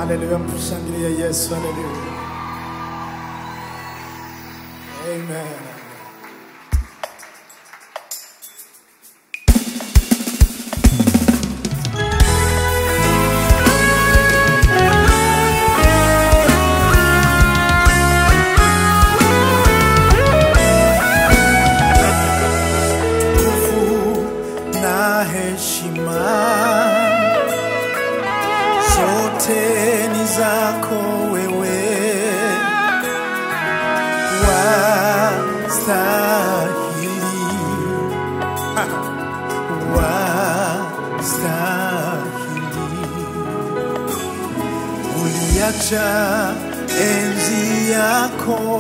Haleluya, mshangilie Yesu. Haleluya, amen. Nguvu na heshima zote ni zako wewe, wastahili, wastahili. Uliacha enzi yako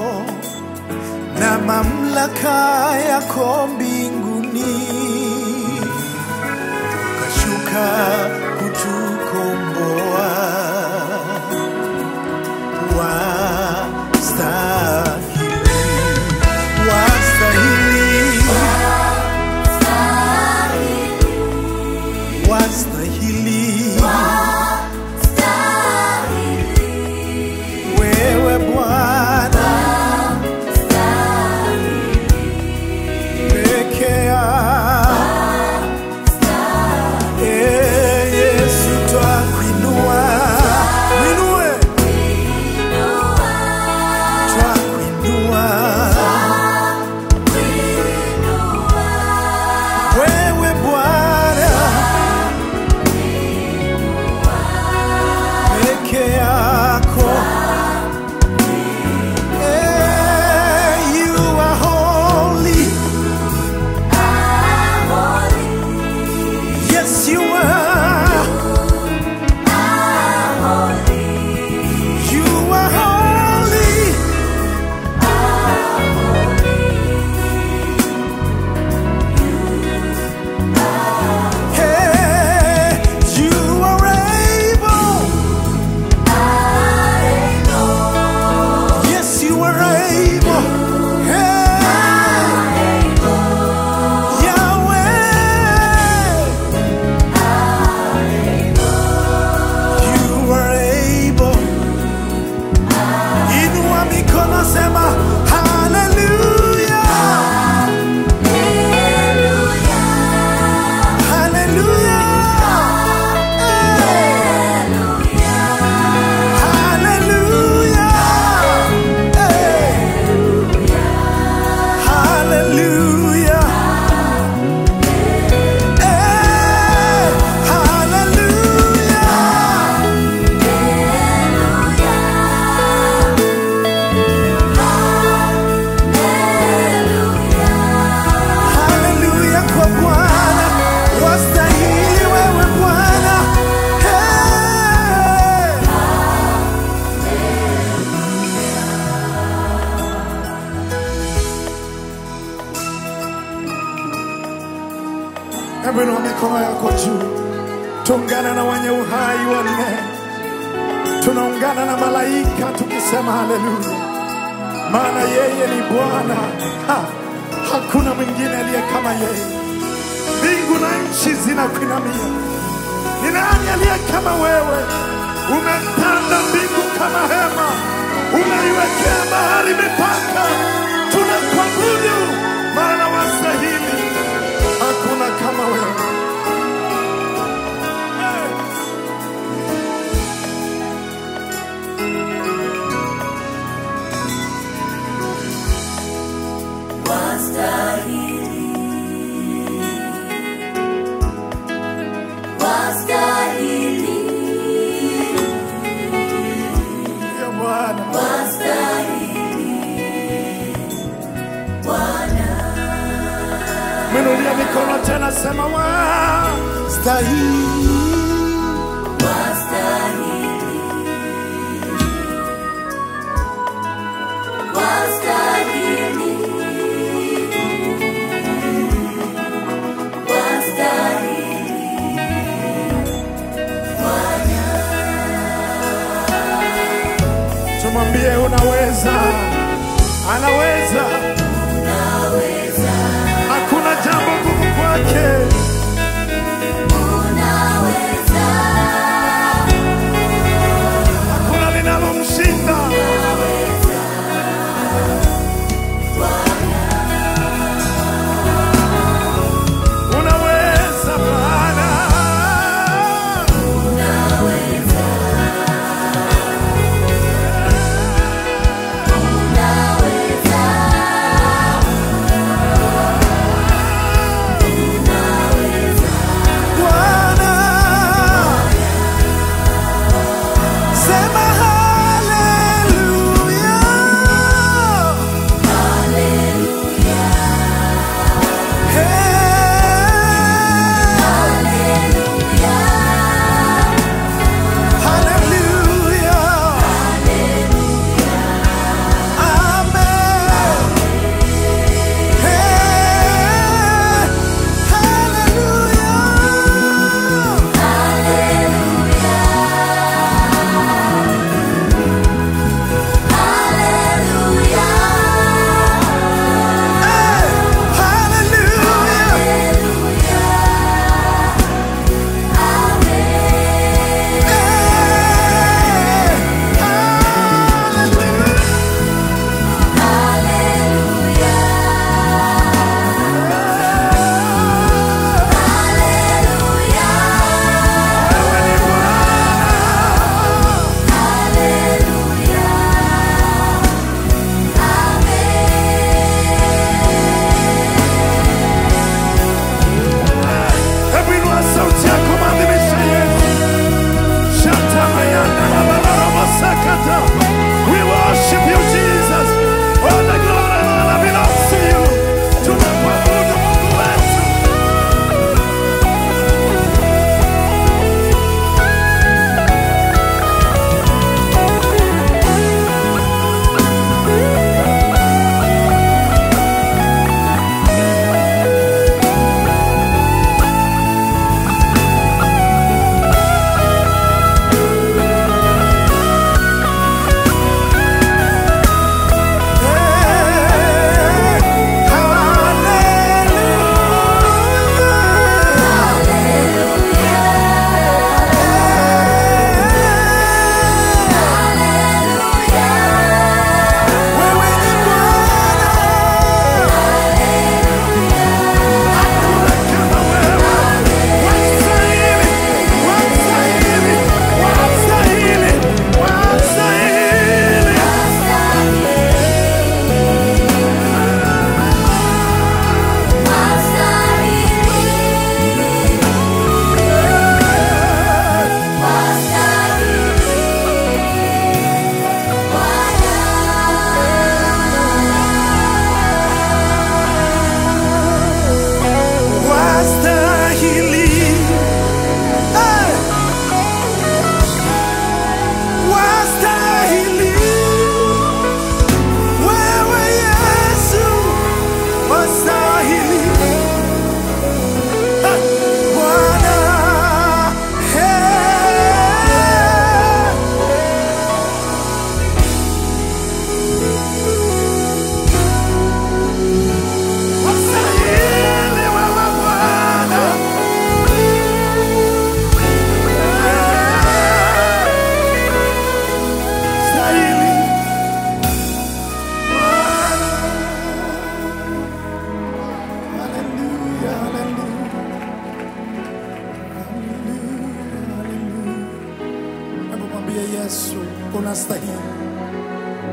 na mamlaka yako mbinguni ukashuka kutukomboa. Wastahili, wastahili, wastahili, wewe Bwana peke yako. Eh, Yesu twakuinua, mwinue, twakuinua. Wewe Bwana peke yako. Eh, you are holy. Yes, you are. You are holy. Hey, you are able. Yes, you are able. Hey, Yahweh. You are able. Inua mikono sema hallelujah. Hallelujah. Hey. Hallelujah. Hey. Hallelujah. Haleluya kwa Bwana, wastahili wewe Bwana. Hey. Hebu inua mikono yako juu, tuungane na wenye uhai wanne, tunaungana na malaika tukisema haleluya, maana yeye ni Bwana. Ha, Hakuna mwingine aliye kama yeye. Mbingu na nchi zinakuinamia. Ni nani aliye kama wewe? Umetanda mbingu kama hema, umeiwekea bahari mipaka. Tunakuabudu maana wastahili, hakuna kama wewe. Hey. Ndiyo Bwana. Mwinulie mikono tena, sema wastahili. Tumwambie unaweza, anaweza, hakuna jambo gumu kwake. Unaweza,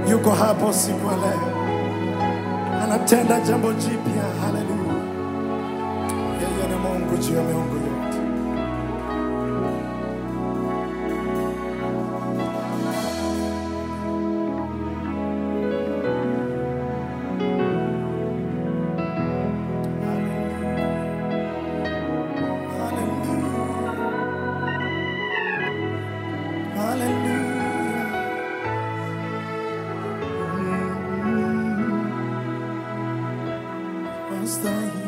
yuko hapo siku ya leo, anatenda jambo jipya. Haleluya! Yeye ni Mungu juu ya miungu yote. Hallelujah. Hallelujah. Hastahili.